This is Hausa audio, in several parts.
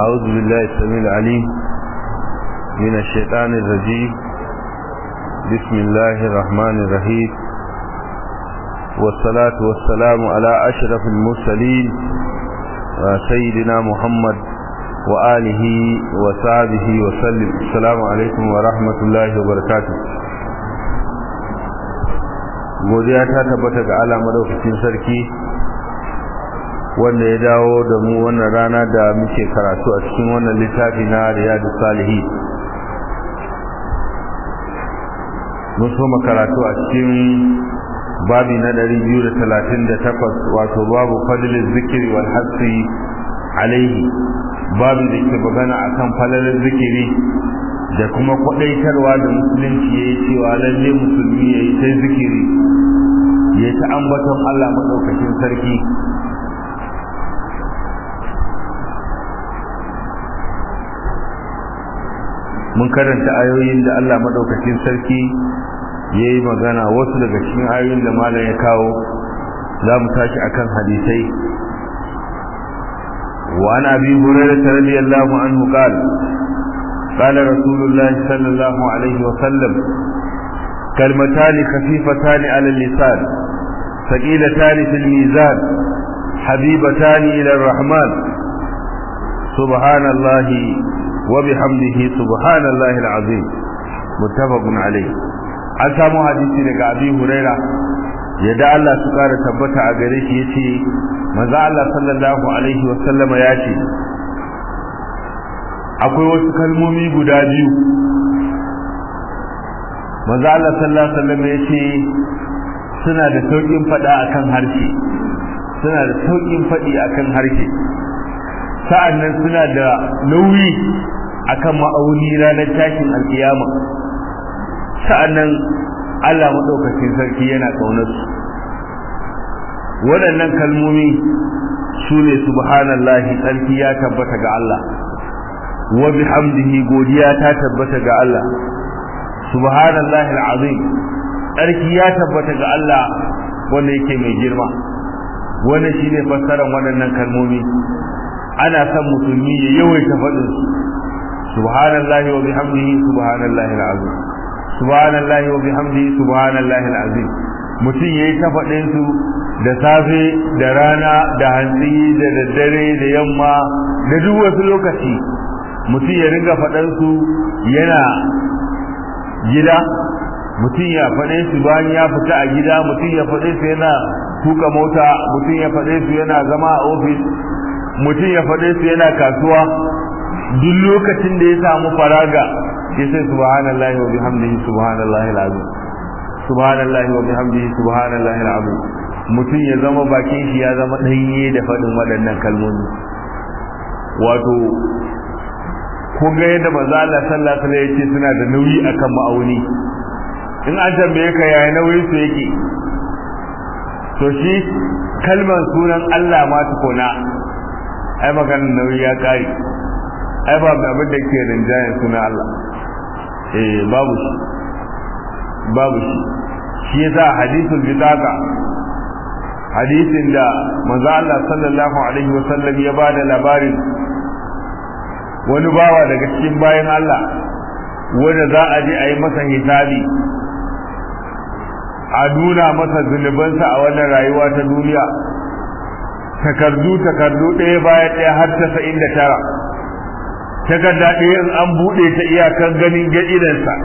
أعوذ بالله السميع العليم من الشيطان الرجيم بسم الله الرحمن الرحيم والصلاة والسلام على أشرف المرسلين سيدنا محمد وآله وصحبه وسلم السلام عليكم ورحمة الله وبركاته godiya ta tabbata ga Allah madaukakin sarki wanda ya dawo da mu wannan rana da muke karatu a cikin wannan littafi na Riyadu Salihi mun so karatu a cikin babi na 238 wato babu fadlil zikri wal hasi alaihi babu da ke magana akan falalin zikiri da kuma kwadaitarwa da musulunci yayi cewa lalle musulmi yayi sai zikiri yayi ta ambaton Allah madaukakin sarki mun karanta ayoyin da Allah madaukakin sarki yayi magana wasu daga cikin ayoyin da malam ya kawo za mu tashi akan hadisai wa an abi hurairah radiyallahu anhu qala qala rasulullah sallallahu alaihi wa sallam كلمتان خفيفتان على اللسان ثقيلتان في الميزان حبيبتان إلى الرحمن سبحان الله وبحمده سبحان الله العظيم متفق عليه an samu hadisi daga abi huraira yadda Allah su kara tabbata a gare shi yace manzo Allah sallallahu alaihi wa sallama ya ce akwai wasu kalmomi guda biyu manzo Allah sallallahu alaihi wa sallama yace suna da saukin fada akan harshe suna da saukin fadi akan harshe sa'annan suna da nauyi akan ma'auni ranar tashin alkiyama sa'annan Allah madaukakin sarki yana kaunar su waɗannan kalmomi su ne subhanallahi tsarki ya tabbata ga Allah wa bihamdihi godiya ta tabbata ga Allah subhanallahi alazim tsarki ya tabbata ga Allah wanda yake mai girma wannan shine fassarar waɗannan kalmomi ana son musulmi ya yawaita faɗin su subhanallahi wa bihamdihi subhanallahi alazim subhanallahi wa bihamdihi subhanallahi alazim mutum yayi ta faɗin su da safe da rana da hantsi da daddare da yamma da duk wasu lokaci mutum ya ringa faɗin su yana gida mutum ya faɗe su bayan ya fita a gida mutum ya faɗe su yana tuka mota mutum ya faɗe su yana zama a ofis mutum ya faɗe su yana kasuwa duk lokacin da ya samu faraga ya sai subhanallahi wa bihamdihi subhanallahi alazim subhanallahi wa bihamdihi subhanallahi alazim mutum ya zama bakin shi ya zama danye da faɗin waɗannan kalmomi wato ko ga yadda manzo Allah sallallahu alaihi wasallam yace suna da nauyi akan ma'auni in an tambaye ka yaya nauyin su yake to shi kalmar sunan Allah ma tukuna ai maganar nauyi ya kare ai ba abin da ke rinjayen sunan Allah eh babu shi babu shi shi yasa hadithul bidaka hadisin da manzo Allah sallallahu alaihi wasallam ya bada labarin wani bawa daga cikin bayan Allah wanda za a je a yi masa hisabi a nuna masa zunubansa a wannan rayuwa ta duniya takardu takardu ɗaya bayan ɗaya har tasa'in da tara takarda ɗaya in an buɗe ta iyakan ganin gaɗinansa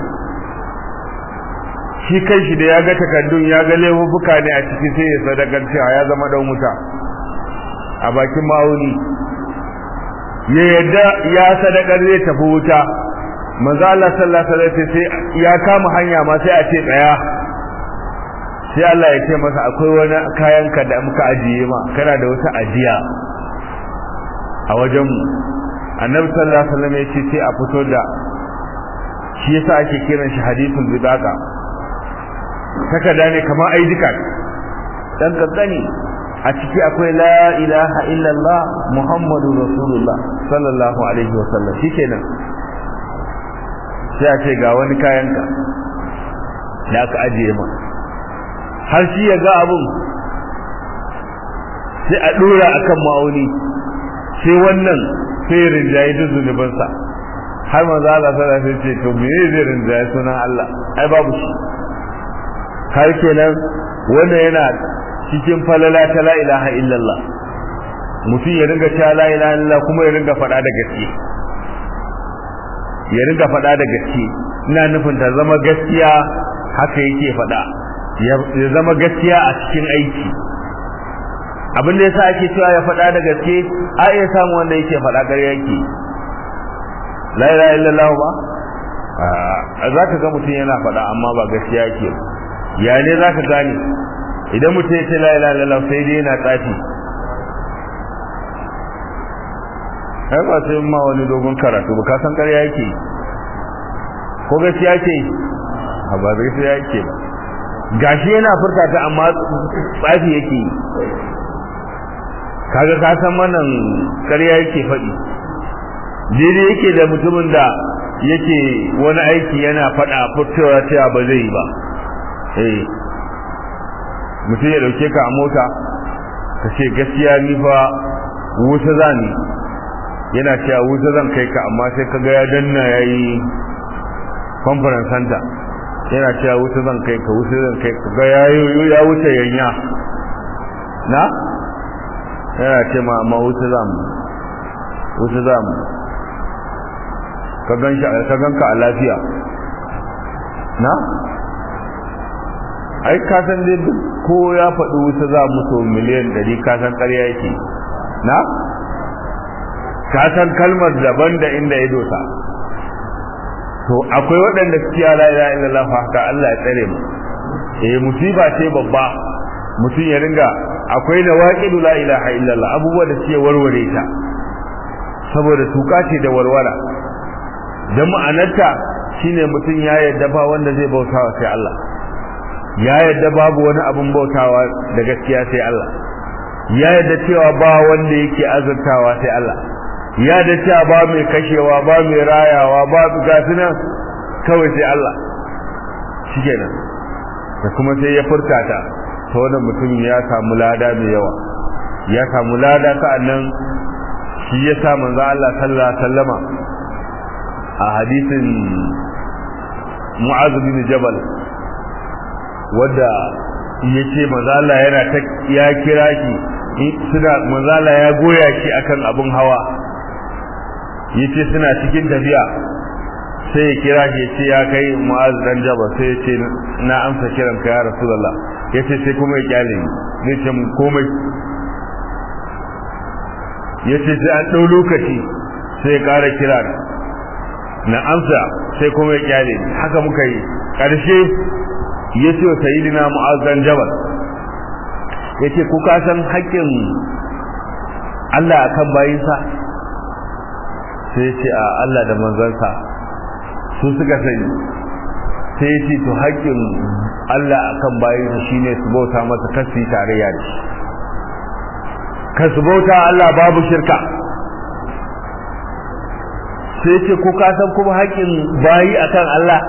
shi kai shi da ya ga takardun ya ga laifuka ne a ciki sai ya sadakar cewa ya zama ɗan wuta a bakin ma'auni ya yadda ya sadakar zai tafi wuta manzo Allah sallallahu alaihi wasallam sai ya kama hanya ma sai a ce tsaya sai Allah ya ce masa akwai wani kayan ka da muka ajiye ma kana da wata ajiya a wajen mu annabi sallallahu alaihi wasallam ya ce sai a fito da shi yasa ake kiran shi hadithul bidaqa takada ne kamar ID card dan kaddani a ciki akwai la ilaha illallah muhammadu rasulullah sallallahu alaihi wasallam shikenan sai a ce ga wani kayanka da aka ajiye ma har shi ya ga abun sai a dora akan ma'auni sai wannan sai rinjaye duk zunubansa har manzo Allah sallallahu alaihi ce to me zai rinjaye sunan Allah ai babu shi har kenan wanda yana cikin falala ta la ilaha illallah mutum ya ringa cewa la ilaha illallah kuma ya ringa faɗa da gaske ya ringa faɗa da gaske ina nufin ta zama gaskiya haka yake faɗa ya zama gaskiya a cikin aiki abin da yasa ake cewa ya faɗa da gaske a iya samu wanda yake faɗa ƙarya yake la ilaha illallah ba a za ka ga mutum yana faɗa amma ba gaskiya yake ya ne za ka gane idan mutum ya ce la ilaha illallah sai dai yana tsafi ai ba sai ma wani dogon karatu ba ka san ƙarya yake ko gaskiya ce ba gaskiya yake ba gashi yana furta ta amma tsafi yake kaga ka san wannan ƙarya yake faɗi daidai yake da mutumin da yake wani aiki yana faɗa fitowa cewa ba zai yi ba eh mutum ya dauke ka a mota ka ce gaskiya ni fa wuta za ni yana cewa wuta zan kai ka amma sai kaga ya danna yayi conference center yana cewa wuta zan kai ka wuta zan kai ka ga yayo ya wuce yanya na yana ce ma amma wuta za mu wuta za mu ka gan shi ka ganka a lafiya na ai ka san dai duk ko ya faɗi wuta za mu so miliyan ɗari ka san ƙarya yake na ka san kalmar daban da inda ya dosa to akwai waɗanda suke la ilaha illallah haka Allah ya tsare mu eh musiba ce babba mutum ya ringa akwai nawaqidu la ilaha illallah abubuwa da suke warware ta saboda tuka ce da warwara dan ma'anarta shine mutum ya yadda ba wanda zai bautawa sai Allah ya yadda babu wani abun bautawa da gaskiya sai Allah ya yadda cewa ba wanda yake azurtawa sai Allah ya da cewa ba mai kashewa ba mai rayawa ba gasu nan kawai sai Allah shikenan da kuma sai ya furta ta ta wannan mutum ya samu lada mai yawa ya samu lada sa'annan shi ya sa manzo Allah sallallahu alaihi wasallama a hadisin Mu'adh bin Jabal wanda yace manzo Allah yana ta ya kira shi suna manzo Allah ya goya shi akan abun hawa yace suna cikin tafiya sai ya kira shi yace ya kai Mu'adh dan Jabal sai yace na amsa kiran ka ya Rasulullah yace sai kuma ya kyale ni zai ce mun komai yace sai an dau lokaci sai ya kara kira na amsa sai kuma ya kyale ni haka muka yi karshe yace wa sayyidina Mu'adh dan Jabal yace ku ka san haƙƙin Allah akan bayinsa sai ya ce a Allah da manzansa su suka sani sai ya ce to haƙƙin Allah akan bayansa shine su bauta masa kasi tarayya da shi ka su bauta Allah babu shirka sai ya ce ko ka san kuma haƙƙin bayi akan Allah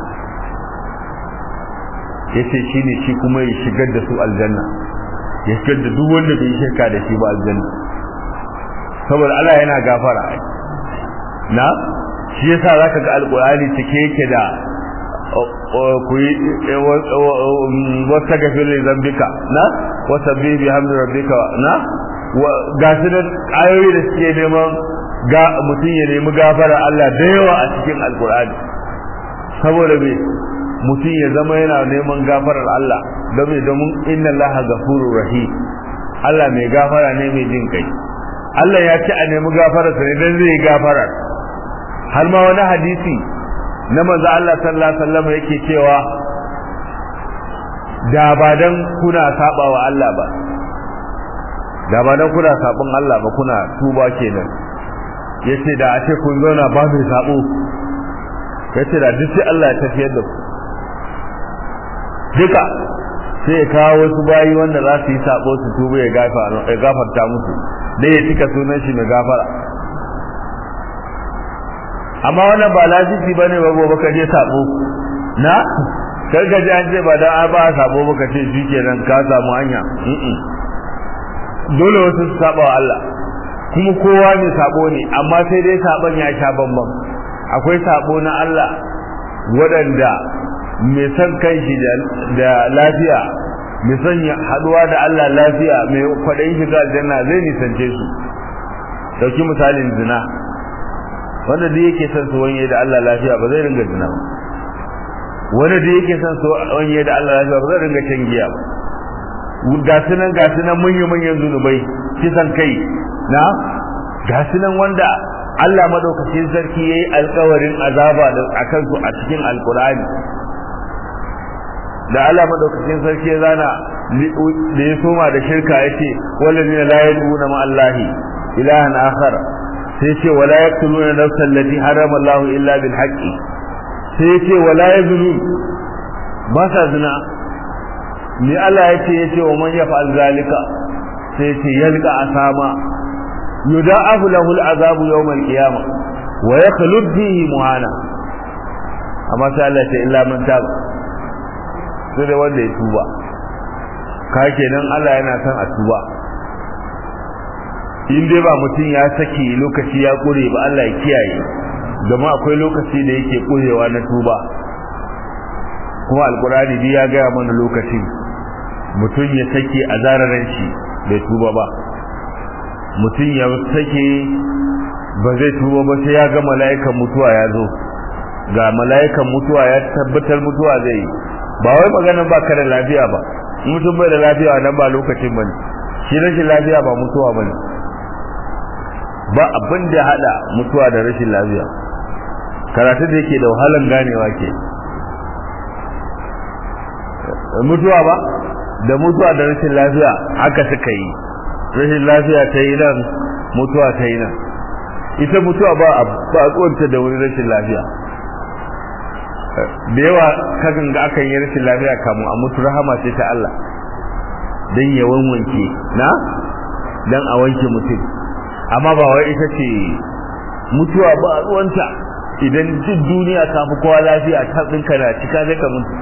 ya ce shi ne shi kuma ya shigar da su aljanna ya shigar da duk wanda bai shirka da shi ba aljanna saboda Allah yana gafara na shi yasa zaka ga alqur'ani cike yake da ku yi wata gafir da zambika na wata bi bi hamdu rabbika na ga su da ayoyi da suke neman ga mutum ya nemi gafara Allah da yawa a cikin alqur'ani saboda me mutum ya zama yana neman gafarar Allah don me domin inna Allah gafurur rahim Allah mai gafara ne mai jin kai Allah ya ce a nemi gafararsa ne dan zai gafara har ma wani hadisi na manzo Allah sallallahu alaihi wasallam yake cewa da ba dan kuna saba wa Allah ba da ba dan kuna sabon Allah ba kuna tuba kenan yace da a ce kun zauna ba mai sabo yace da duk sai Allah ya tafiyar da ku duka sai ya kawo wasu bayi wanda za su yi sabo su tuba ya gafarta musu dai ya cika sunan shi mai gafara amma wannan ba lafifi bane ba gobe ka je sabo na kar ka ji an ce ba dan ba sabo ba ka ce shikenan ka samu hanya dole wasu su saba wa Allah kuma kowa ne sabo ne amma sai dai sabon ya sha bambam akwai sabo na Allah waɗanda mai son kanshi da lafiya mai son haduwa da Allah lafiya mai kwaɗayin shiga aljanna zai nisance su dauki misalin zina wanda da yake son su wanye da Allah lafiya ba zai ringa zina ba wanda da yake son su wanye da Allah lafiya ba zai ringa shan giya ba ga su nan ga su nan manyan manyan zunubai kisan kai na ga su nan wanda Allah madaukakin sarki yayi alƙawarin azaba a kansu a cikin alkurani da Allah madaukakin sarki ya zana da ya soma da shirka yace wallazina la yad'una ma Allahi ilahan akhar sai ce wala yaqtuluna nafsan allati harama Allahu illa bil haqqi sai ce wala yazunun ba sa zina ni Allah yace yace wa man yaf'al zalika sai ce yalqa asama yuda'afu lahu al'azabu yawm al-qiyamah wa yakhlud fihi muhana amma sai Allah ce illa man taba sai da wanda ya tuba ka kenan Allah yana son a tuba in dai ba mutum ya sake lokaci ya kure ba Allah ya kiyaye gama akwai lokaci da yake kurewa na tuba kuma alkurani bi ya gaya mana lokacin mutum ya sake a zararen shi bai tuba ba mutum ya sake ba zai tuba ba sai ya ga mala'ikan mutuwa ya zo ga mala'ikan mutuwa ya tabbatar mutuwa zai yi ba wai maganar ba ka da lafiya ba mutum bai da lafiya nan ba lokacin bane shi rashin lafiya ba mutuwa bane ba abin da hada mutuwa da rashin lafiya karatu da yake da wahalan ganewa ke mutuwa ba da mutuwa da rashin lafiya haka suka yi rashin lafiya ta yi nan mutuwa ta yi nan ita mutuwa ba a ba da wani rashin lafiya da yawa kagan ga akan yi rashin lafiya kamun a mutu rahama ce ta Allah don ya wanwanke na don a wanke mutum amma ba wai ita ce mutuwa ba a ruwanta idan duk duniya ta fi kowa lafiya ta tsinka na cika zai ka mutu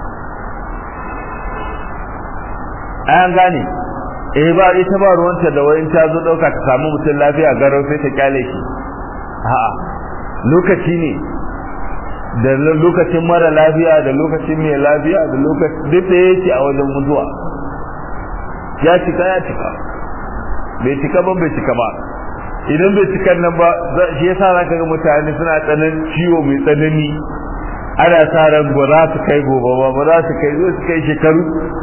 an gane eh ba ita ba ruwanta da wayin ta zo dauka ta samu mutum lafiya garau sai ta kyale shi a'a lokaci ne da lokacin mara lafiya da lokacin mai lafiya da lokacin duk da yake a wajen mutuwa ya cika ya cika bai cika ba bai cika ba idan bai cika nan ba shi yasa zaka ga mutane suna tsanan ciwo mai tsanani ana sa ran ba za su kai gobe ba ba za su kai zo su kai shekaru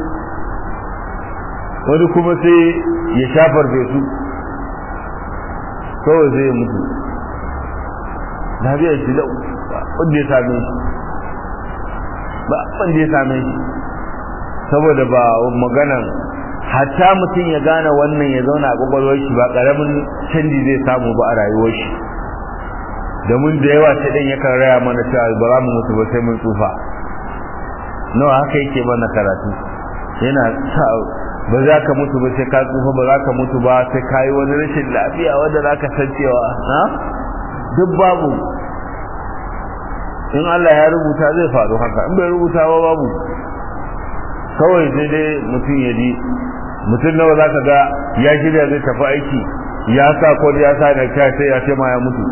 wani kuma sai ya shafar bai su kawai zai mutu lafiyar shi lau wanda ya same shi ba wanda ya same shi saboda ba maganan hatta mutum ya gane wannan ya zauna a kwakwalwar shi ba karamin canji zai samu ba a rayuwar shi domin da yawa sai dan yakan raya mana cewa ba za mu mutu ba sai mun tsufa nawa haka yake mana karatu yana sa ba za ka mutu ba sai ka tsufa ba za ka mutu ba sai ka yi wani rashin lafiya wanda za ka san cewa na duk babu in Allah ya rubuta zai faru haka in bai rubuta ba babu kawai sai dai mutum ya ji mutum nawa za ka ga ya shirya zai tafi aiki ya sa ko ya sa da kai sai ya ce ma ya mutu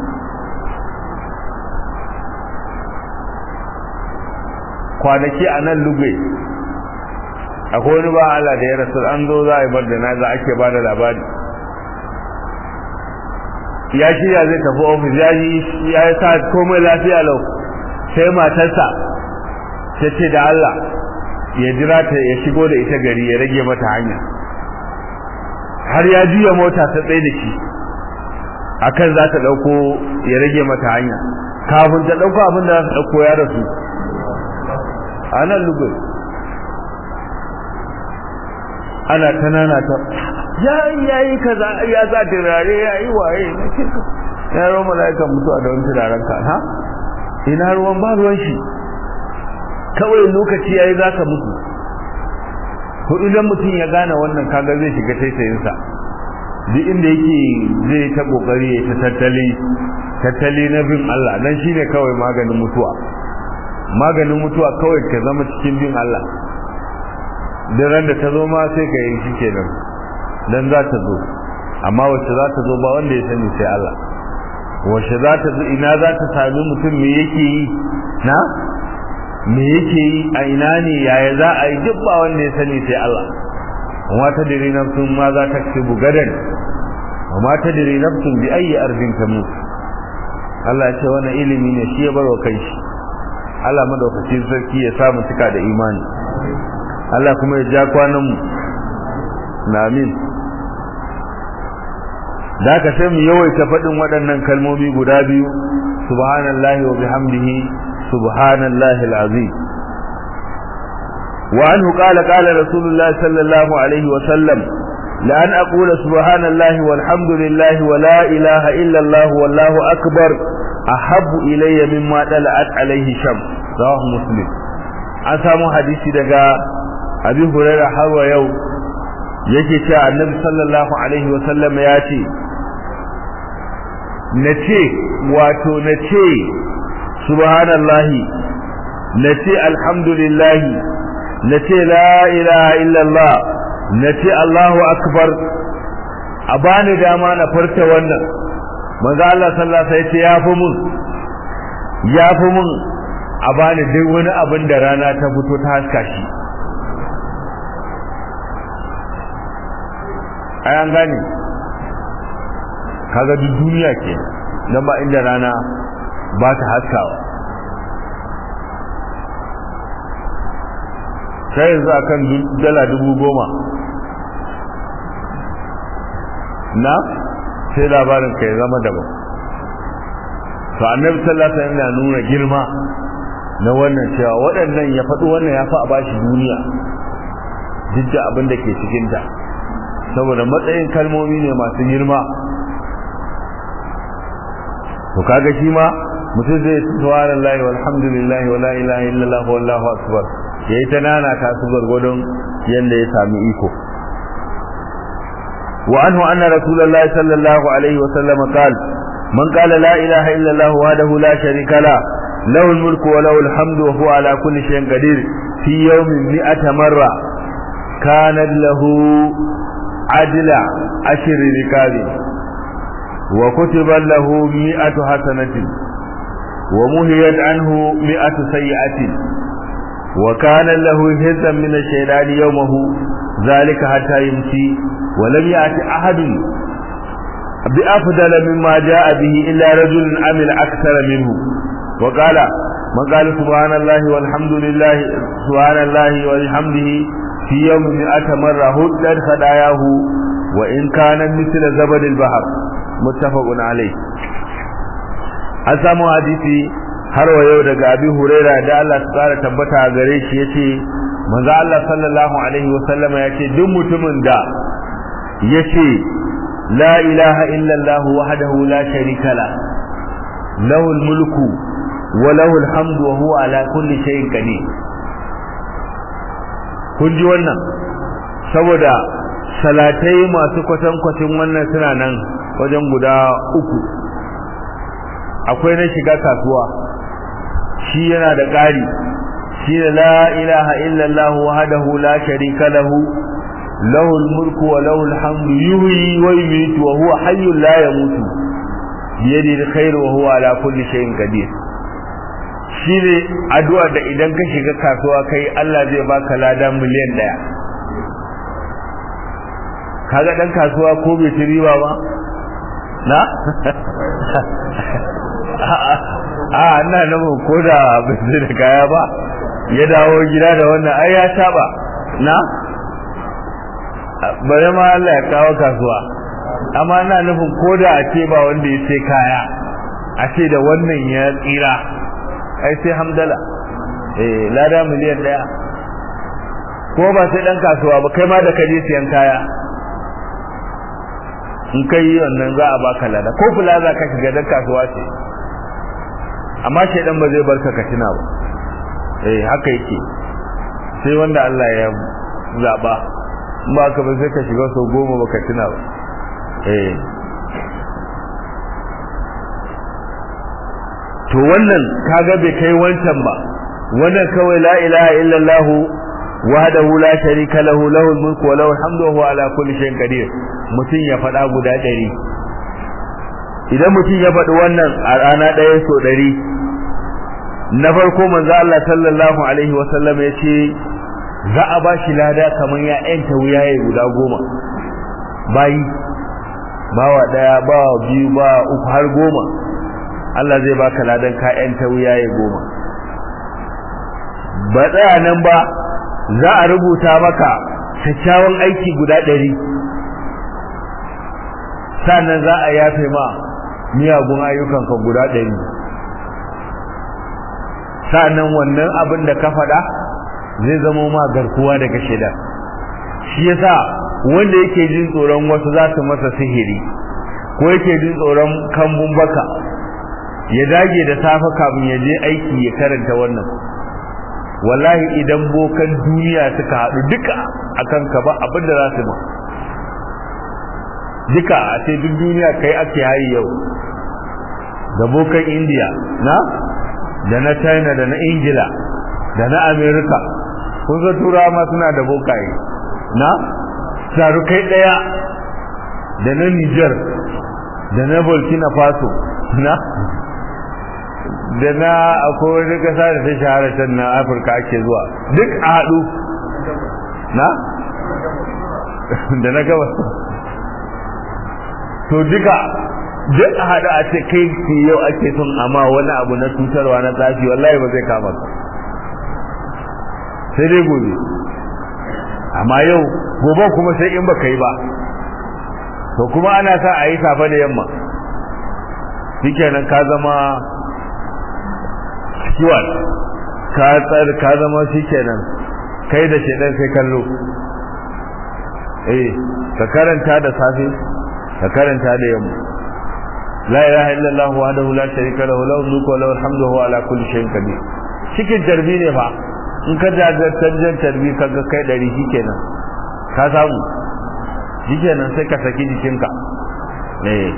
kwanaki a nan lugbe akwai wani ba Allah da ya rasu an zo za a yi bar da na za ake ba da labari ya shirya zai tafi ofis ya yi ya sa komai lafiya lau sai matarsa ta ce da Allah ya jira ta ya shigo da ita gari ya rage mata hanya har ya juya mota ta tsaye da shi akan za ta dauko ya rage mata hanya kafin ta dauko abin da za ta dauko ya rasu a nan lugun ana tanana ta ya yayi kaza ya za turare ya yi waye na kirka ya ruwan mala'ikan mutuwa da wani turaren ka ha ina ruwan ba ruwan shi kawai lokaci yayi zaka mutu to idan mutum ya gane wannan kaga zai shiga taitayin sa duk inda yake zai ta kokari ya ta tattali tattali na bin Allah dan shine kawai maganin mutuwa maganin mutuwa kawai ka zama cikin bin Allah dan ran da ta zo ma sai ka yi shi kenan dan za ta zo amma wacce za ta zo ba wanda ya sani sai Allah wacce za ta zo ina za ta sami mutum me yake yi na me yake yi a ina ne yaya za a yi duk ba wanda ya sani sai Allah amma ta dire nafsun ma za ta ci bugadan amma ta dire nafsun bi ayi ardin tamut Allah ya ce wannan ilimi ne shi ya barwa kai shi Allah madaukakin sarki ya samu cika da imani Allah kuma ya ja kwanan mu na amin da ka sai mu yawaita faɗin waɗannan kalmomi guda biyu subhanallahi wa bihamdihi subhanallahi alazim wa anhu qala qala rasulullahi sallallahu alaihi wa sallam la an aqula subhanallahi walhamdulillahi wa la ilaha illa allah wallahu akbar ahabbu ilayya mimma dala'at alaihi shams rawahu muslim an samu hadisi daga abi hurairah har wa yau yake cewa annabi sallallahu alaihi wa sallam ya ce na ce wato na ce subhanallahi na ce alhamdulillahi na ce la ilaha illallah na ce allahu akbar a bani dama na farta wannan manzo Allah sallallahu alaihi wasallam ya fi mun ya fi mun a bani duk wani abin da rana ta fito ta haska shi ai an gane kaga duk duniya ke dan ba inda rana ba ta haskawa sai yanzu akan dala dubu goma na sai labarin ka ya zama daban to annabi sallallahu alaihi wasallam yana nuna girma na wannan cewa waɗannan ya faɗi wannan ya fi a bashi duniya duk da abin da ke cikinta saboda matsayin kalmomi ne masu girma to kaga shi ma mutum zai subhanallahi walhamdulillahi wala ilaha illallah wallahu akbar yayi ta nana ta su gargodon yanda ya sami iko wa anhu anna rasulullahi sallallahu alaihi wa sallam qala man qala la ilaha illallah wahdahu la sharika la له الملك وله الحمد وهو على كل شيء قدير في يوم مئة مرة كانت له عدل عشر ركاب وكتب له مئة حسنة ومهيت عنه مئة سيئة وكان له هزا من الشيطان يومه ذلك حتى يمشي ولم يأت أحد بأفضل مما جاء به إلا رجل عمل أكثر منه وقال من قال سبحان الله والحمد لله سبحان الله وبحمده في يوم مئة مرة هدت خداياه وإن كان مثل زبد البحر متفق عليه an samu hadisi har wa yau daga abi huraira da Allah su kara tabbata a gare shi yace manzo Allah sallallahu alaihi wasallama yace duk mutumin da yace la ilaha illa Allah wahdahu la sharika la lahul mulku wa lahul hamdu wa huwa ala kulli shay'in qadir kun ji wannan saboda salatai masu kwatankwacin wannan suna nan wajen guda uku akwai na shiga kasuwa shi yana da ƙari shi da la ilaha illallah wahdahu la sharika lahu lahul mulku wa lahul hamdu yuhyi wa yumiitu wa huwa hayyun la yamutu bi yadihi alkhairu wa huwa ala kulli shay'in qadir shi ne addu'a da idan ka shiga kasuwa kai Allah zai baka lada miliyan daya kaga dan kasuwa ko bai ci riba ba na a ina nufin ko da bai da kaya ba ya dawo gida da wannan ai ya saba na bare ma Allah ya kawo kasuwa amma ina nufin ko da a ce ba wanda ya sai kaya a ce da wannan ya tsira ai sai hamdala eh lada miliyan daya ko ba sai dan kasuwa ba kai ma da kaje siyan kaya in kai wannan za a baka lada ko kula za ka shiga dan kasuwa ce amma shaidan ba zai barka ka tuna ba eh haka yake sai wanda Allah ya zaba in ba ka ba sai ka shiga sau goma baka tuna ba eh to wannan kaga bai kai wancan ba wannan kawai la ilaha illallah wahdahu la sharika lahu lahul mulku wa lahul hamdu wa huwa ala kulli shay'in qadir mutum ya faɗa guda ɗari idan mutum ya faɗi wannan a rana ɗaya so ɗari na farko manzo Allah sallallahu alaihi wa sallam ya ce za a ba shi lada kamar ya yanta wuyaye guda goma bayi bawa ɗaya bawa biyu bawa uku har goma Allah zai baka ladan ka yanta wuyaye goma ba tsaya nan ba za a rubuta maka kyakkyawan aiki guda ɗari sannan za a yafe ma miyagun ayyukanka guda ɗari sa'annan wannan abin da ka faɗa zai zama ma garkuwa daga shida shi yasa wanda yake jin tsoron wasu za su masa sihiri ko yake jin tsoron kambun baka ya dage da safe kafin ya je aiki ya karanta wannan wallahi idan bokan duniya suka haɗu duka akan ka ba abin da za su ma duka a ce duk duniya kai ake hayi yau da bokan indiya na da na china da na ingila da na america kun ga turawa ma suna da bokaye na kai ɗaya da na niger da na burkina faso na da na akwai wani kasa da ta shahara can na afirka ake zuwa duk a haɗu na da na gabas to duka duk a haɗu a ce kai ke yau ake son amma wani abu na cutarwa na tsafi wallahi ba zai kama ka sai dai gobe amma yau gobe kuma sai in baka yi ba to kuma ana sa a yi safe da yamma shikenan ka zama kiwon ka tsar ka zama shikenan kai da shedan sai kallo eh ka karanta da safe ka karanta da yamma la ilaha illallah wahdahu la sharika lahu lahu mulku wa lahu alhamdu wa ala kulli shay'in qadir cikin tarbi ne fa in ka jajjantar tarbi kaga kai dari shikenan ka samu shikenan sai ka saki jikinka eh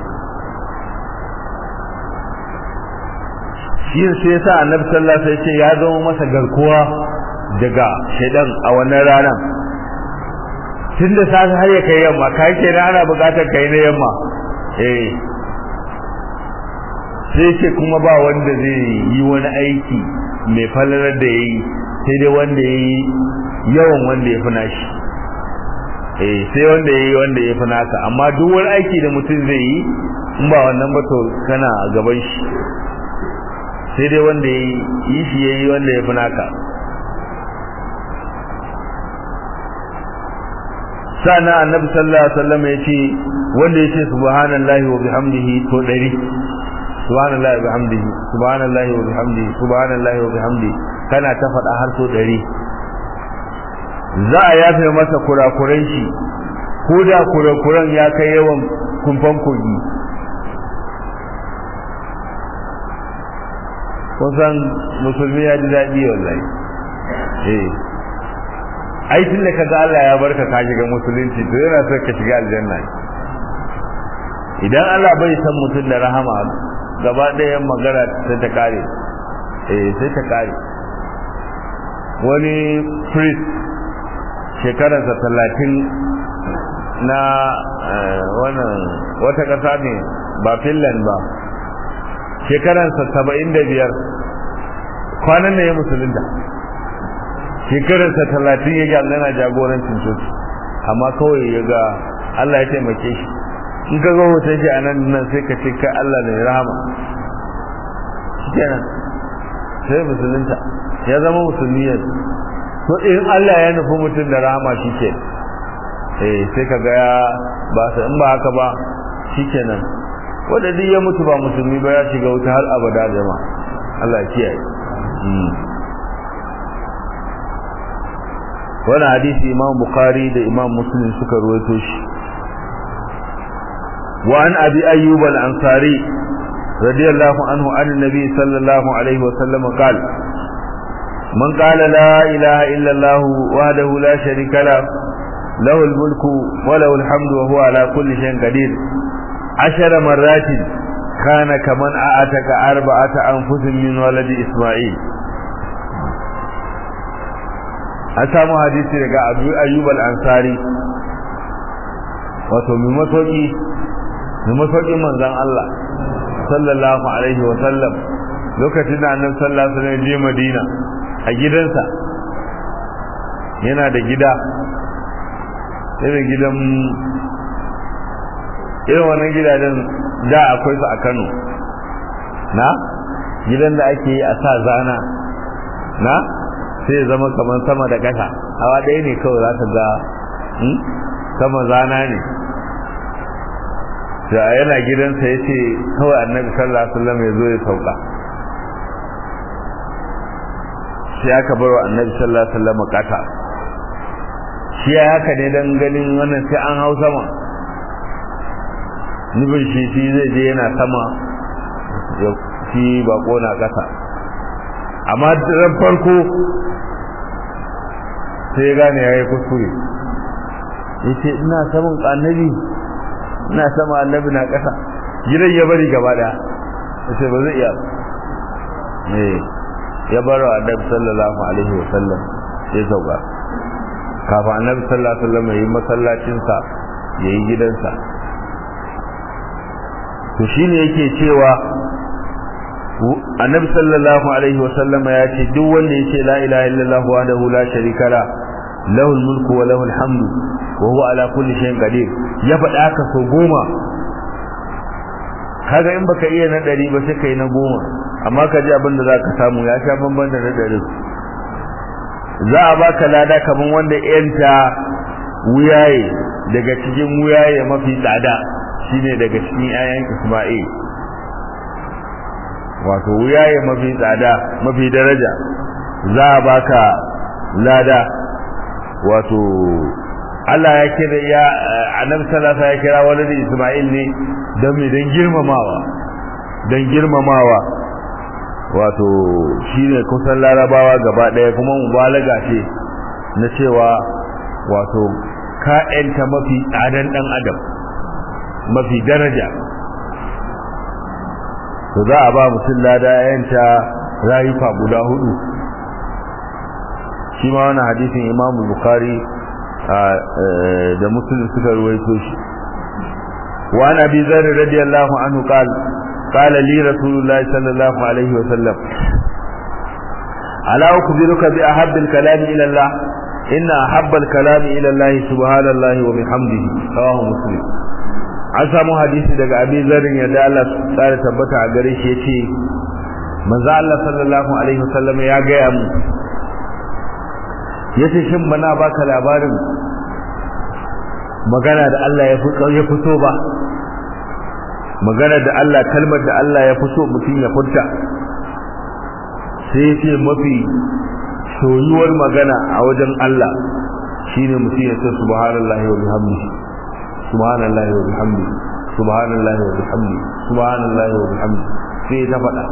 shi sai yasa annabi sallallahu alaihi wasallam ya zama masa garkuwa daga shaidan a wannan ranar tun da safe har ya kai yamma kai ke ana bukatar kai na yamma eh sai ce kuma ba wanda zai yi wani aiki mai falalar da yayi sai dai wanda yayi yawan wanda ya fi nashi eh sai wanda yayi wanda ya fi naka amma duk wani aiki da mutum zai yi in ba wannan ba to kana a gaban shi sai dai wanda ya yi shi ya yi wanda ya fi naka sa'ana annabi sallallahu alaihi wasallam ya ce wanda ya ce subhanallahi wa bihamdihi to dari subhanallahi wa bihamdihi subhanallahi wa bihamdihi subhanallahi wa bihamdihi kana ta faɗa har so dari za a yafe masa kurakuran shi ko da kurakuran ya kai yawan kumfan kogi kusan musulmi ya ji daɗi wallahi eh ai tun da ka ga Allah ya barka ka shiga musulunci to yana so ka shiga aljanna idan Allah bai san mutum da rahama gaba ɗaya magana sai ta kare eh sai ta kare wani priest shekararsa talatin na wannan wata ƙasa ne ba finland ba shekaransa saba'in da biyar kwanan ne ya musulunta shekararsa talatin ya ga yana jagorancin coci amma kawai ya ga Allah ya taimake shi in ka ga hoton shi a nan nan sai ka ce kai Allah ne rahama shikenan sai musulunta ya zama musulmi yanzu to in Allah ya nufi mutum da rahama shike eh sai ka ga ya ba sa in ba haka ba shikenan wanda duk ya mutu ba musulmi ba ya shiga wuta har abada jama'a Allah ya kiyaye wannan hadisi Imam Bukhari da Imam Muslim suka ruwaito shi wa an Abi Ayyub al-Ansari radiyallahu anhu an Nabi sallallahu alaihi wa sallam qala man qala la ilaha illa Allah wahdahu la sharika lahu له الملك وله الحمد وهو على كل شيء قدير عشر مرات كان كمن أعتك أربعة أنفس من ولد إسماعيل an samu hadisi daga abu ayyub al-ansari wato mai masauki mai masaukin manzon Allah sallallahu alaihi wa sallam lokacin da annabi sallallahu alaihi wasallam je Madina a gidansa yana da gida irin gidan irin wannan gidajen da akwai su a Kano na gidan da ake yi a sa zana na sai ya zama kamar sama da ƙasa hawa ɗaya ne kawai za ka ga sama zana ne da yana gidansa ya ce kawai annabi sallallahu alaihi wasallam ya zo ya sauka sai aka bar wa annabi sallallahu alaihi wasallam kasa shi ya haka ne dan ganin wannan sai an hau sama nubin shi shi zai je yana sama ya shi bako na kasa amma ran farko sai ya gane yayi kuskure yace ina saman annabi ina sama annabi na kasa gidan ya bari gaba daya sai ba zai iya eh ya bar wa annabi sallallahu alaihi wa sallam ya sauka kafin annabi sallallahu alaihi wa sallam yayi masallacin sa yayi gidansa to shine yake cewa annabi sallallahu alaihi wa sallama ya ce duk wanda yace la ilaha illallah wahdahu la sharika la lahul mulku wa lahul hamdu wa huwa ala kulli shay'in qadir ya faɗa haka so goma kaga in baka iya na ɗari ba sai kai na goma amma ka ji abin da zaka samu ya sha bamban da na ɗari za a baka lada kaman wanda yanta wuyaye daga cikin wuyaye mafi tsada shine daga cikin 'ya'yan Isma'il wato wuyaye mafi tsada mafi daraja za a baka lada wato Allah ya kira ya annabi sallallahu alaihi ya kira wani da Isma'il ne don me don girmamawa don girmamawa wato shine kusan larabawa gaba daya kuma mubalaga ce na cewa wato ka yanta mafi tsadan dan adam mafi daraja to za a ba mutum lada yanta rayuka guda hudu shi ma wani hadisin imamu bukari da muslim suka ruwaito shi wa an abi zar radiyallahu anhu qal qala li rasulullah sallallahu alaihi wa sallam ala ukhbiruka bi ahabbi al-kalam ila Allah inna ahabba al-kalam ila Allah subhanallahi wa bihamdihi rawahu muslim an samu hadisi daga abi zarin yadda Allah tsara tabbata a gare shi yace manzo Allah sallallahu alaihi wa sallam ya gaya mu yace shin bana baka labarin magana da Allah ya ya fito ba magana da Allah kalmar da Allah ya fito mutum ya furta sai yace mafi soyuwar magana a wajen Allah shine mutum ya ce subhanallahi wa bihamdihi subhanallahi wa bihamdihi subhanallahi wa bihamdihi subhanallahi wa bihamdihi sai ta faɗa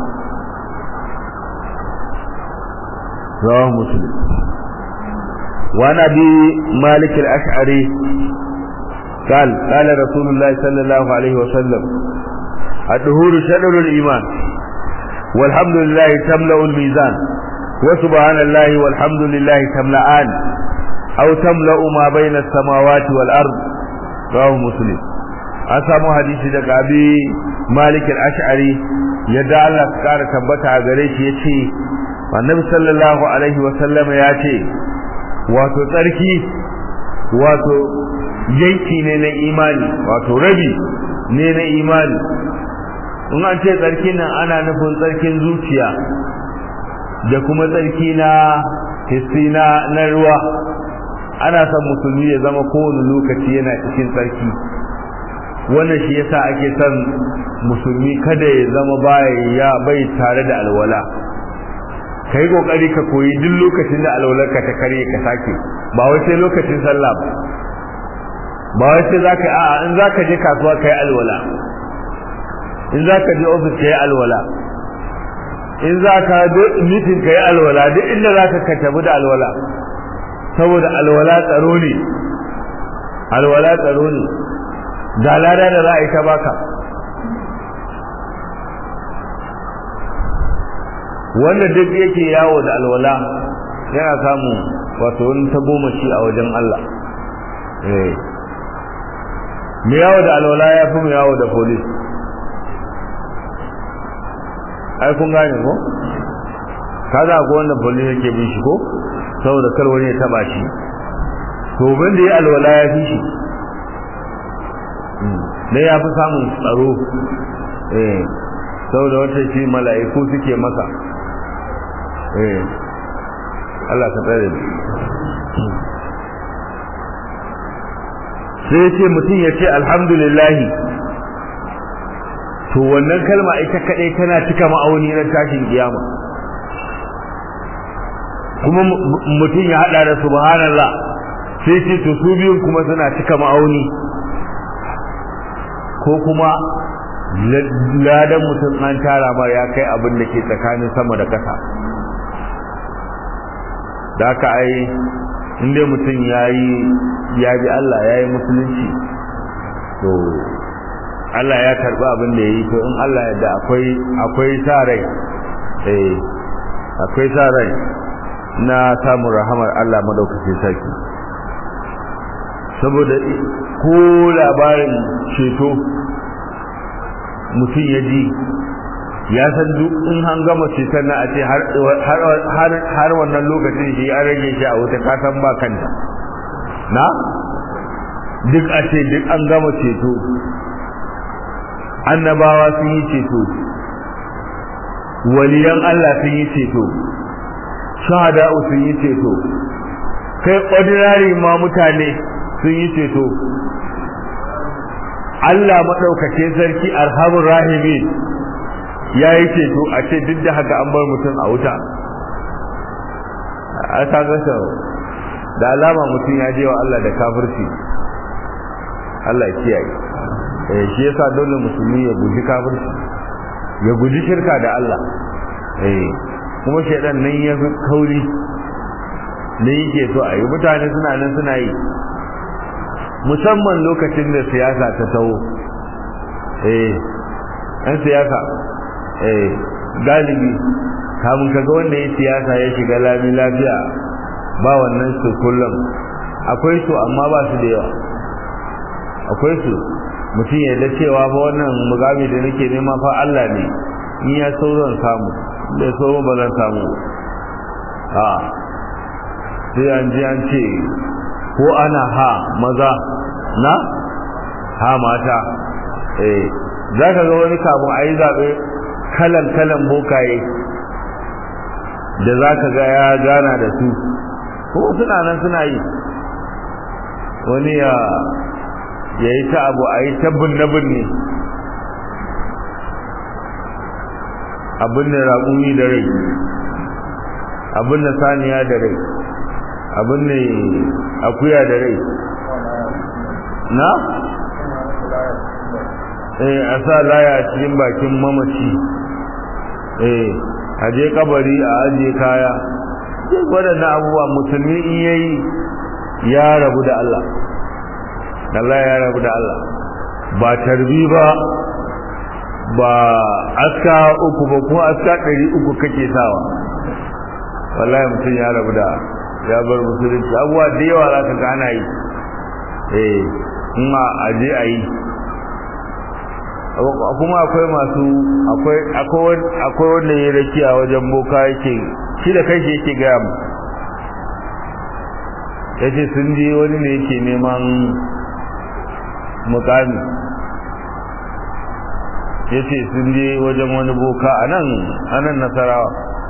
rawahu muslim وعن ابي مالك الاشعري قال قال رسول الله صلى الله عليه وسلم الدهور شدر الايمان والحمد لله تملا الميزان وسبحان الله والحمد لله تملأان او تملا ما بين السماوات والارض رواه مسلم an samu hadisi daga abi malik al-ash'ari yadda Allah ya kara tabbata a gare shi yace annabi sallallahu alaihi wa sallam ya ce wato tsarki wato yanki ne na imani wato rabi ne na imani in an ce tsarki nan ana nufin tsarkin zuciya da kuma tsarki na hissi na na ruwa ana son musulmi ya zama kowane lokaci yana cikin tsarki wannan shi yasa ake son musulmi kada ya zama baya ya bai tare da alwala ka yi kokari ka koyi duk lokacin da alwalarka ta karye ka sake ba wai sai lokacin sallah ba ba wai sai zaka a'a in zaka je kasuwa kai alwala in zaka je office kai alwala in zaka je meeting kai alwala duk inda zaka ka tafi da alwala saboda alwala tsaro ne alwala tsaro ne ga lada da za a yi ta baka wanda duk yake yawo da alwala yana samun wato wani ta goma shi a wajen Allah eh mu yawo da alwala ya fi mu yawo da police ai kun gane ko kaza ko wanda police yake bin shi ko saboda kar wani ya taba shi to ban da ya alwala ya fi shi dai ya fi samun tsaro eh saboda wata shi mala'iku suke masa eh Allah ka tsare sai ce mutum ya ce alhamdulillahi to wannan kalma ita kadai tana cika ma'auni na tashin kiyama kuma mutum ya hada da subhanallah sai ce to su biyun kuma suna cika ma'auni ko kuma ladan mutum an tara mar ya kai abin da ke tsakanin sama da ƙasa da aka ai inda mutum ya yi ya bi Allah ya yi musulunci to Allah ya karɓi abin da ya yi to in Allah yadda akwai akwai sa rai eh akwai sa rai na samun rahamar Allah madaukakin sarki saboda ko labarin ceto mutum ya ji ya san duk in an gama ceton na a ce har wannan lokacin shi an rage shi a wuta kasan ba kanta na duk a ce duk an gama ceto annabawa sun yi ceto waliyan Allah sun yi ceto shahada'u sun yi ceto kai ordinary ma mutane sun yi ceto Allah maɗaukace sarki arhamur rahimi ya yi ceto a ce duk da haka an bar mutum a wuta a ta gasa da alama mutum ya je wa Allah da kafirci Allah ya kiyaye eh shi yasa dole musulmi ya guji kafirci ya guji shirka da Allah eh kuma shaidan nan ya fi kauri ne yake so a yi mutane suna nan suna yi musamman lokacin da siyasa ta taho eh an siyasa eh galibi kamun kaga wanda ya siyasa ya shiga lami lafiya ba wannan su kullum akwai su amma ba su da yawa akwai su mutum ya da cewa fa wannan mugami da nake nema fa Allah ne ni ya so zan samu da so ba zan samu a sai an ji an ce ko ana ha maza na ha mata eh za ka ga wani kafin a yi zaɓe kalan kalan bokaye da za ka ga ya gana da su ko suna nan suna yi wani ya ya yi ta abu a yi ta binne-binne abin da raƙumi da rai abin da saniya da rai abin da akuya da rai na? eh a sa laya a cikin bakin mamaci eh a je kabari a ajiye kaya duk waɗannan abubuwa musulmi in yayi ya rabu da Allah Allah ya rabu da Allah ba tarbi ba ba aska uku ba ko aska ɗari uku kake sawa wallahi mutum ya rabu da ya bar musulunci abubuwa da yawa za ka gana yi eh in a je a yi kuma akwai masu akwai akwai wanda ya rakiya wajen boka yake shi da kai shi yake gaya mu yace sun je wani ne yake neman mukami yace sun je wajen wani boka a nan a nan nasarawa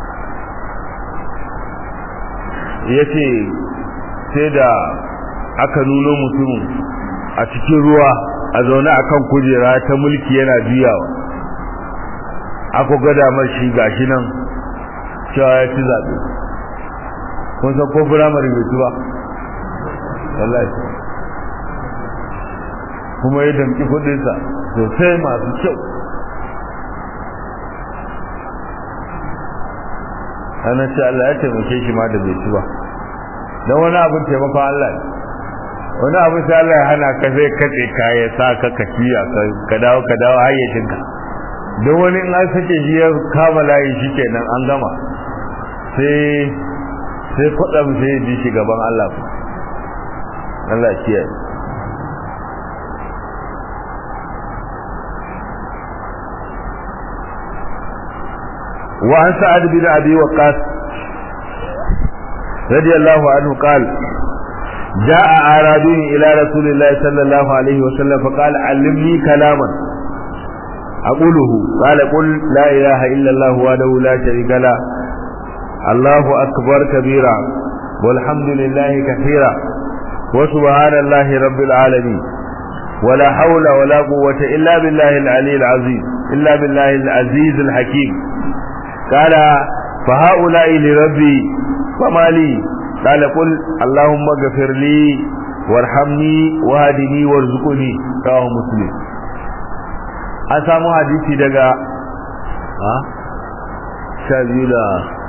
yace sai da aka nuno mutumin a cikin ruwa a zaune a kan kujera ta mulki yana juyawa aka gada mar shi gashi nan cewa ya ci zaɓe kun san ko firamare bai ci ba wallahi kuma ya damƙi kuɗinsa sosai masu kyau ana ce Allah ya taimake shi ma da bai ci ba don wani abin taimakon Allah ne wani abu sai Allah ya hana ka sai kace ka ya sa ka ka kiya ka dawo ka dawo hayyacinka don wani in an sake shi ya kama layi shi kenan an gama sai sai kwatsam sai ji shi gaban Allah Allah kiyaye وعن سعد بن أبي وقاص رضي الله عنه قال جاء أعرابي إلى رسول الله صلى الله عليه وسلم فقال علمني كلاما أقوله قال قل لا إله إلا الله وحده لا شريك له الله أكبر كبيرا والحمد لله كثيرا وسبحان الله رب العالمين ولا حول ولا قوة إلا بالله العلي العظيم إلا بالله العزيز الحكيم قال فهؤلاء لربي فما لي قال قل اللهم اغفر لي وارحمني واهدني وارزقني رواه مسلم an samu hadisi daga ha sha biyu da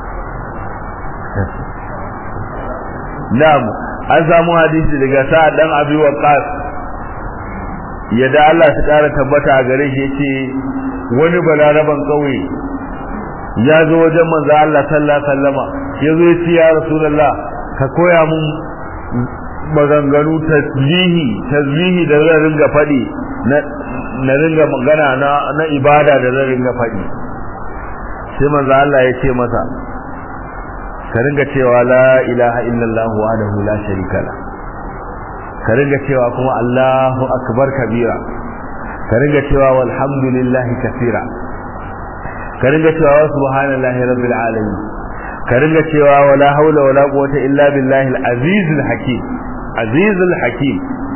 na'am an samu hadisi daga sa'ad dan abi waqas yadda Allah ta kara tabbata a gare shi yace wani balaraban kauye ya zo wajen manzo Allah sallallahu alaihi wasallama ya zo ya ce ya rasulullah ka koya mun maganganu tasbihi tasbihi da zan ringa faɗi na na ringa magana na na ibada da zan ringa faɗi sai manzo Allah ya ce masa ka ringa cewa la ilaha illallah wahdahu la sharika la ka ringa cewa kuma Allahu akbar kabira ka ringa cewa walhamdulillahi kaseera ka ringa cewa subhanallahi rabbil alamin ka ringa cewa wala haula wala quwwata illa billahi al-azizul hakim azizul hakim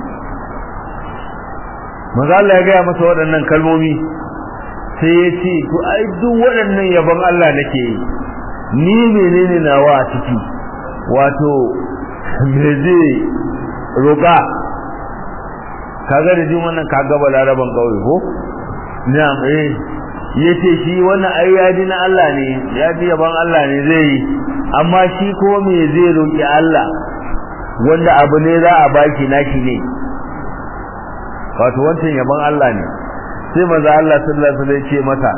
manzo Allah ya gaya masa waɗannan kalmomi sai ya ce to ai duk waɗannan yabon Allah nake yi ni menene nawa a ciki wato me zai roƙa kaga da jin wannan kaga balaraban kauye ko na'am eh yace shi wannan ai yadi na Allah ne yadi yabon Allah ne zai yi amma shi ko me zai roƙi Allah wanda abu ne za a baki naki ne wato wancan yabon Allah ne sai maza Allah sallallahu alaihi wasallam ce mata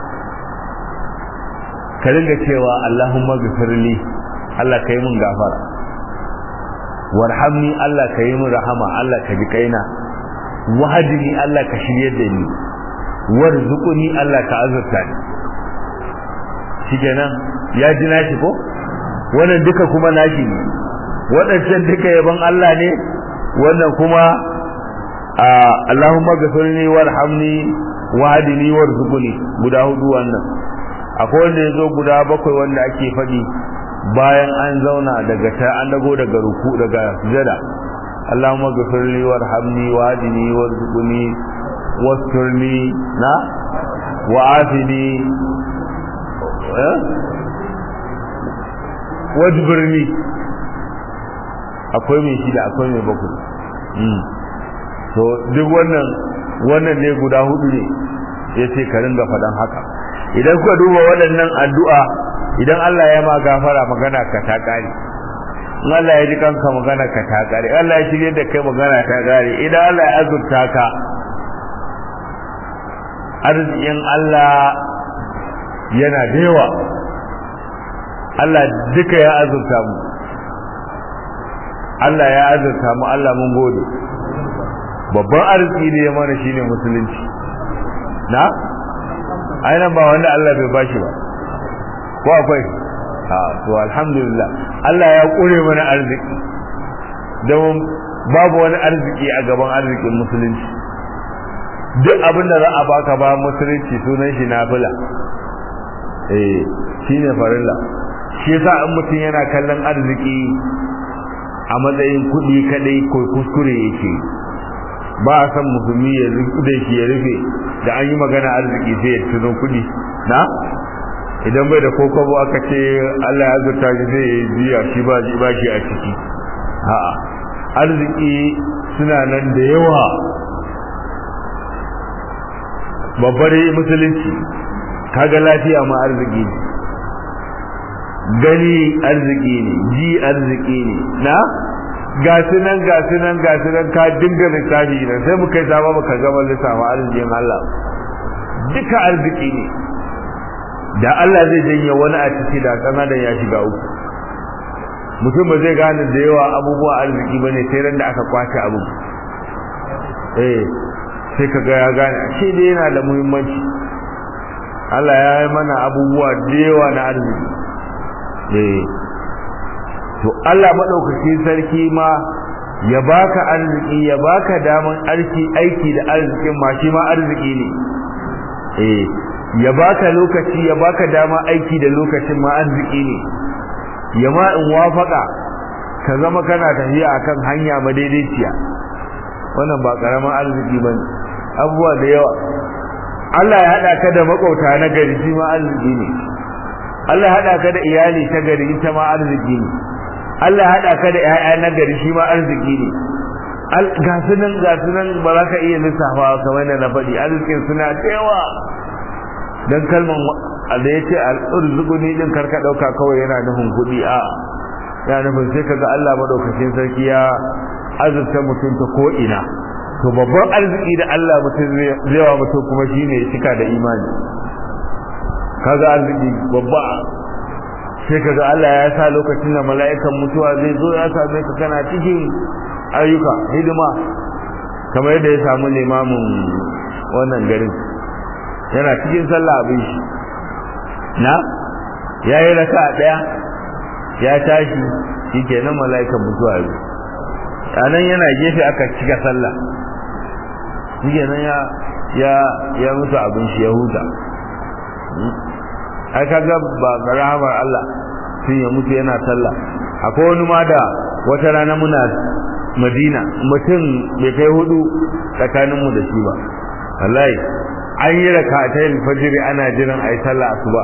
ka ringa cewa Allahumma ghfirli Allah kai mun gafara warhamni Allah ka yi mun rahama Allah ka ji kaina wahadini Allah ka shirye da ni warzuquni Allah ka azurta ni shikenan ya ji nashi ko wannan duka kuma nashi ne waɗancan duka yabon Allah ne wannan kuma Allahumma ghafirni warhamni wahdini warzuqni guda hudu wannan akwai wanda yazo guda bakwai wanda ake fadi bayan an zauna daga ta an dago daga ruku daga sujada Allahumma ghafirli warhamni wahdini warzuqni wasturni na wa'afini eh wajbirni akwai mai shida akwai mai bakwai to duk wannan wannan ne guda hudu ne ya ce ka ringa faɗan haka idan kuka duba waɗannan addu'a idan Allah ya ma gafara magana ka ta ƙare in Allah ya ji kanka magana ka ta ƙare Allah ya shirye da kai magana ta ƙare idan Allah ya azurta ka arzikin Allah yana da yawa Allah duka ya azurta mu Allah ya azurta mu Allah mun gode babban arziki ne ya mana shine musulunci na ainihin ba wanda Allah bai bashi ba ko akwai ha to alhamdulillah Allah ya kure mana arziki don babu wani arziki a gaban arzikin musulunci duk abin da za a baka ba musulunci sunan shi nafila eh shine farilla shi yasa in mutum yana kallon arziki a matsayin kuɗi kadai ko kuskure yake ba a san musulmi ya da shi ya rufe da an yi magana arziki sai ya tuno kuɗi na idan bai da kokobo aka ce Allah ya azurta shi sai ya biya shi ba ba shi a ciki a'a arziki suna nan da yawa babbar musulunci kaga lafiya ma arziki ne gani arziki ne ji arziki ne na ga su nan ga su nan ga su nan ka dinga lissafi nan sai muka yi sama baka gama lissafa arzikin Allah duka arziki ne da Allah zai janye wani a ciki da kana da ya shiga uku mutum ba zai gane da yawa abubuwa arziki ba ne sai ran da aka kwace abu eh sai ka ga ya gane ashe dai yana da muhimmanci Allah ya yi mana abubuwa da yawa na arziki eh to Allah madaukakin sarki ma ya baka arziki ya baka daman arziki aiki da arzikin ma shi ma arziki ne eh ya baka lokaci ya baka dama aiki da lokacin ma arziki ne ya ma in wafaka ka zama kana tafiya akan hanya madaidaiciya wannan ba karaman arziki bane abubuwa da yawa Allah ya hada ka da makauta na gari shi ma arziki ne Allah ya hada ka da iyali ta gari ita ma arziki ne Allah ya hada ka da ƴaƴa na gari shi ma arziki ne ga sunan ga sunan ba za ka iya lissafa kamar da na faɗi arzikin suna da yawa dan kalman da yace al-urzuquni din karka dauka kawai yana nufin kudi a yana nufin sai kaga Allah madaukakin sarki ya azurta mutum ta ko ina to babban arziki da Allah mutum zai wa mutum kuma shine ya cika da imani kaga arziki babba sai kaga Allah ya sa lokacin da mala'ikan mutuwa zai zo ya same ka kana cikin ayyuka hidima kamar yadda ya samu limamin wannan garin yana cikin sallah abin shi na ya yi raka daya ya tashi shi kenan mala'ikan mutuwa yi nan yana gefe aka cika sallah shi kenan ya ya ya mutu abin shi ya huta ai kaga ba rahamar Allah sun ya mutu yana sallah akwai wani ma da wata rana muna madina mutum bai kai hudu tsakaninmu da shi ba wallahi an yi rakatai alfajiri ana jiran ayi sallah asuba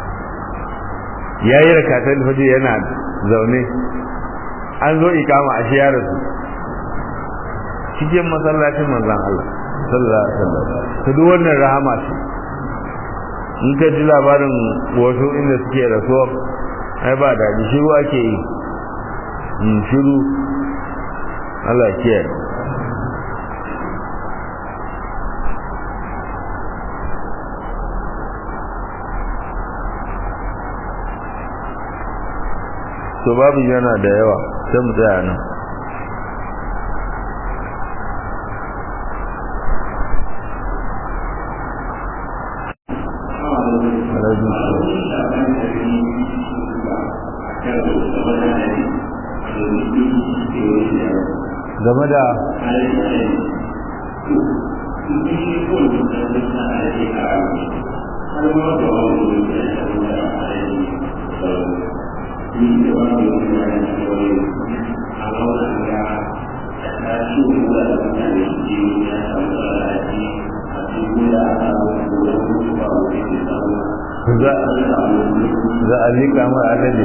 yayi rakatai alfajiri yana zaune an zo ikama a ya rasu cikin masallacin manzon Allah sallallahu alaihi wasallam to duk wannan rahama ce in ka ji labarin wasu inda suke rasuwa ai ba da shiru ake yi in shiru Allah ya kiyaye to babu yana da yawa sai mu tsaya nan game da za a liƙa mai alade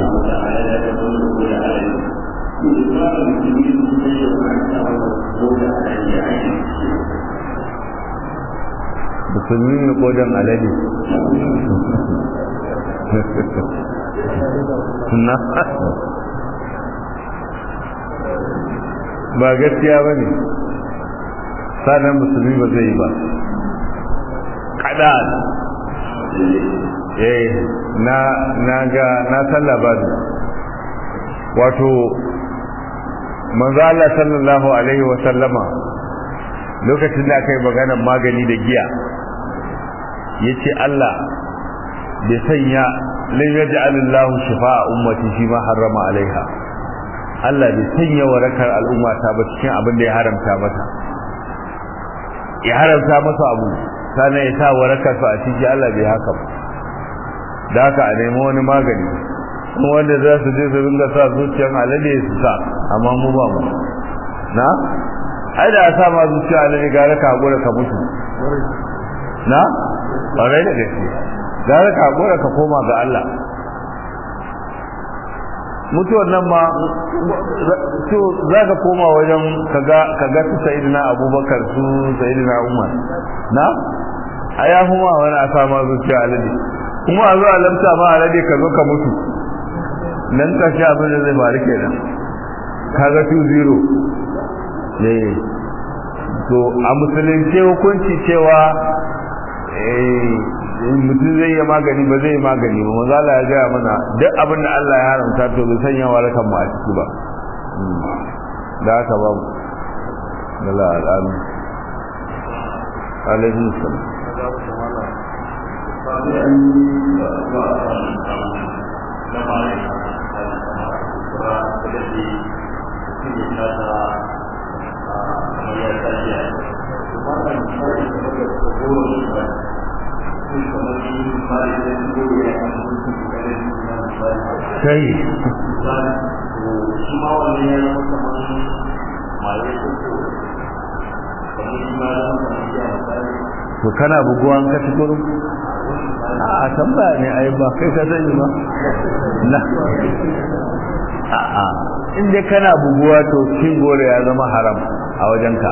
musulmi ne kodan alade na ba gaskiya ba ne sanar musulmi ba zai yi ba kada eh na na ga na san labarin wato manzo Allah sallallahu alaihi wa sallama lokacin da aka yi maganar magani da giya yace Allah bai sanya lai yaj'alullahu shifa'a ummati shi ma harrama alaiha Allah bai sanya warakar al'umma ta ba cikin abin da ya haramta mata ya haramta masa abu sannan ya sa warakar su a ciki Allah bai haka ba da haka a nemi wani magani kuma wanda za su je su ringa sa zuciyar alade su sa amma mu ba mu na ai da sa ma zuciyar alade gara ka hakura ka mutu na ƙwarai da gaske gara ka hakura ka koma ga Allah mutuwar nan ma to za ka koma wajen kaga kaga su sayidina abubakar su sayidina umar na a ya kuma wani a sa ma zuciya alade kuma a zo a lamta ma alade ka zo ka mutu nan ka sha abin da zai faru kenan kaga 2-0 ne to a musulunce hukunci cewa mutum zai yi magani ba zai yi magani ba maza Allah ya gaya mana duk abin da Allah ya haramta to bai sanya warakan mu a ciki ba da haka ba da la al'amu alaihi salam sai to kana buguwan ka tukuru a tambaya ne ai ba kai ka sani ba na a a inda kana buguwa to cin gore ya zama haram a wajenka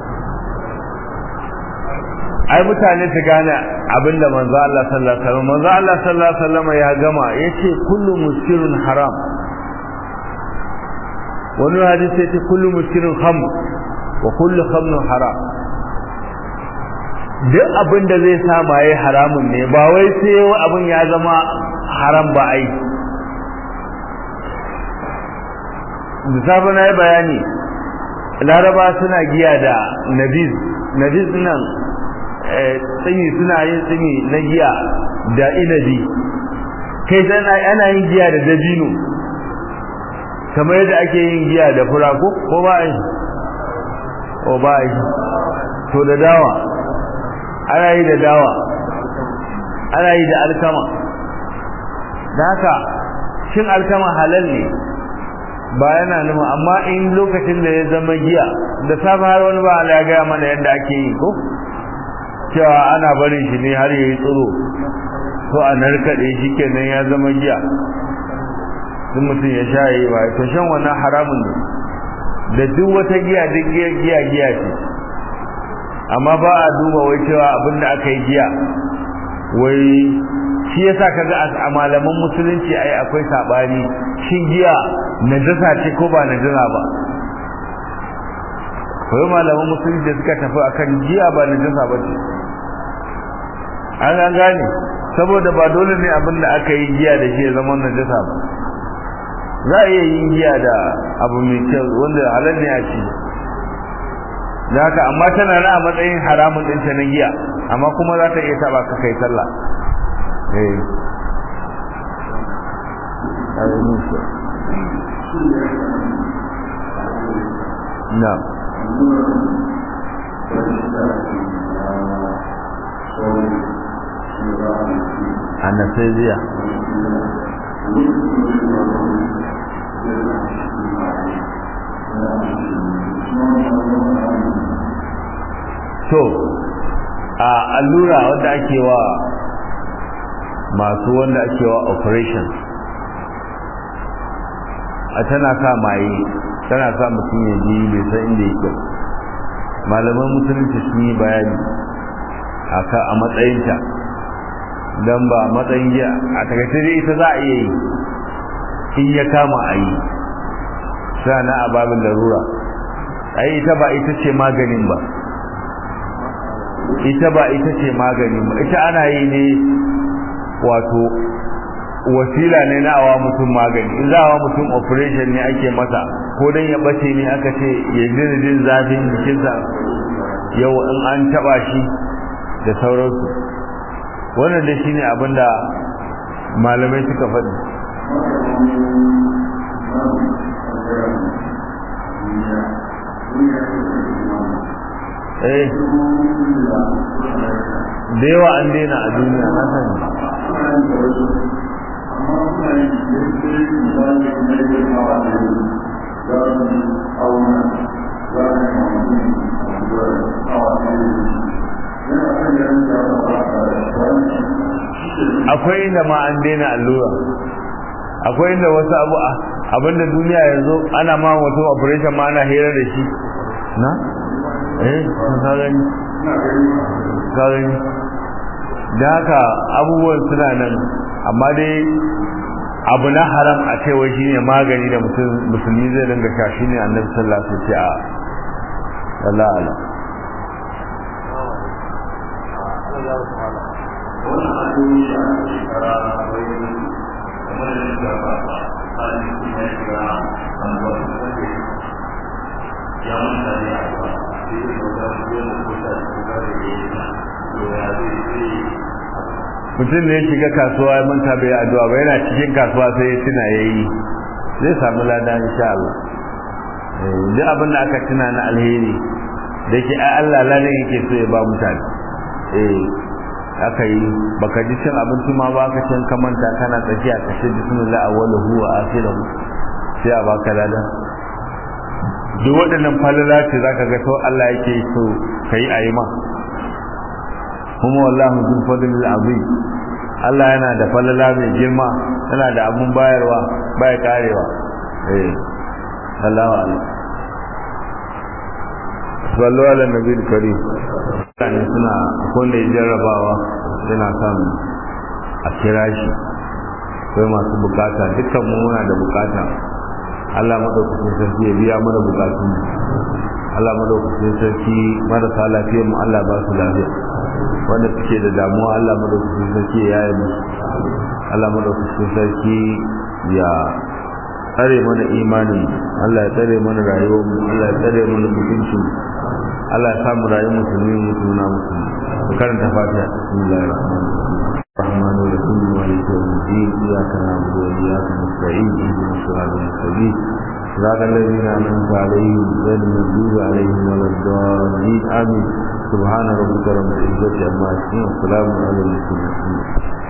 ai mutane su gane abinda manzo Allah sallallahu alaihi wasallam manzo Allah sallallahu alaihi wasallam ya gama yace kullu muskirun haram wani hadisi yace kullu muskirun khamr wa kullu khamrun haram duk abin da zai sa maye haramun ne ba wai sai abin ya zama haram ba ai da safe na yi bayani laraba suna giya da nabiz nabiz nan tsimi suna yin tsimi na giya da inabi kai tana ana yin giya da dabino kamar yadda ake yin giya da fura ko ko ba yi ko ba yi to da dawa ana yi da dawa ana yi da alkama da haka shin alkama halal ne ba yana nuna amma in lokacin da ya zama giya da safe har wani ba ya gaya mana yadda ake yi ko cewa ana barin shi ne har yayi tsiro ko a narkade shi kenan ya zama giya duk mutum ya sha yi ba to shan wannan haramun ne da duk wata giya duk giya giya giya ce amma ba a duba wai cewa abin da aka yi giya wai shi yasa kaga a malaman musulunci ai akwai sabani shin giya najasa ce ko ba najasa ba akwai malaman musulunci da suka tafi akan giya ba najasa ba ce an an gane saboda ba dole ne abin da aka yi giya da shi ya zama najasa ba za a iya yin giya da abu mai kyau wanda halal ne a ci da haka amma tana na a matsayin haramun din ta na giya amma kuma za ta iya taba ka kai sallah eh na anesthesia to a allura wanda ake wa masu wanda ake wa operation a tana sa maye tana sa mutum ya ji bai san inda yake malaman musulunci sun yi bayani a matsayinta don ba matsayin giya a takaice dai ita za a iya yi in ya kama a yi na a babin larura ai ita ba ita ce maganin ba ita ba ita ce maganin ba ita ana yi ne wato wasila ne na awa mutum magani in za a wa mutum operation ne ake masa ko dan ya bace ne aka ce ya jin jin zafin jikinsa yau in an taba shi da sauransu wannan da shine abin da malamai suka faɗi eh da yawa an daina a duniya na sani akwai inda ma an daina allura akwai inda wasu abu abinda duniya yanzu ana ma wato operation ma ana hira da shi na eh ka gani ka gani da haka abubuwan suna nan amma dai abu na haram a cewa shi ne magani da musulmi zai dinga sha shi ne annabi sallallahu alaihi wasallam a Allah Allah wannan addu'o'i da aka shekara wai kamar da shiga ba hali kuma ya shiga an ba su kake ya manta ne a ba sai da ga goma ko sha ko ga da ya yi to ya zai zai mutum ne ya shiga kasuwa ya manta bai addu'a ba yana cikin kasuwa sai ya tuna yayi zai samu lada insha Allah duk abin da aka tuna na alheri da ke ai Allah lalle yake so ya ba mutane eh aka yi baka ji cin abinci ma ba ka cin kamanta kana tsakiya ka ce bismillah awwaluhu wa akhiruhu sai a baka lada duk waɗannan falala ce zaka ga to Allah yake so kai ayi ma kuma wallahu zul fadlil azim Allah yana da falala mai girma yana da abun bayarwa baya karewa eh Allahu akbar sallu ala nabiyil karim mutane suna wanda ya jarrabawa yana son a kira shi sai masu bukata dukkan mu muna da bukata Allah madaukakin sarki ya biya mana bukatun Allah madaukakin sarki marasa lafiyar mu Allah ba su lafiya wanda suke da damuwa Allah madaukakin sarki ya yi musu Allah madaukakin sarki ya tsare mana imanin Allah ya tsare mana rayuwar mu Allah ya tsare mana mutuncin Allah ya samu rayuwar musulmi musulma musulmi ku karanta fatiha bismillahir rahmanir rahim الرحمن الرحيم مالك يوم الدين اياك نعبد واياك نستعين اهدنا الصراط المستقيم صراط الذين انعمت عليهم غير المغضوب عليهم ولا الضالين امين سبحان ربك رب العزه عما يصفون وسلام على المرسلين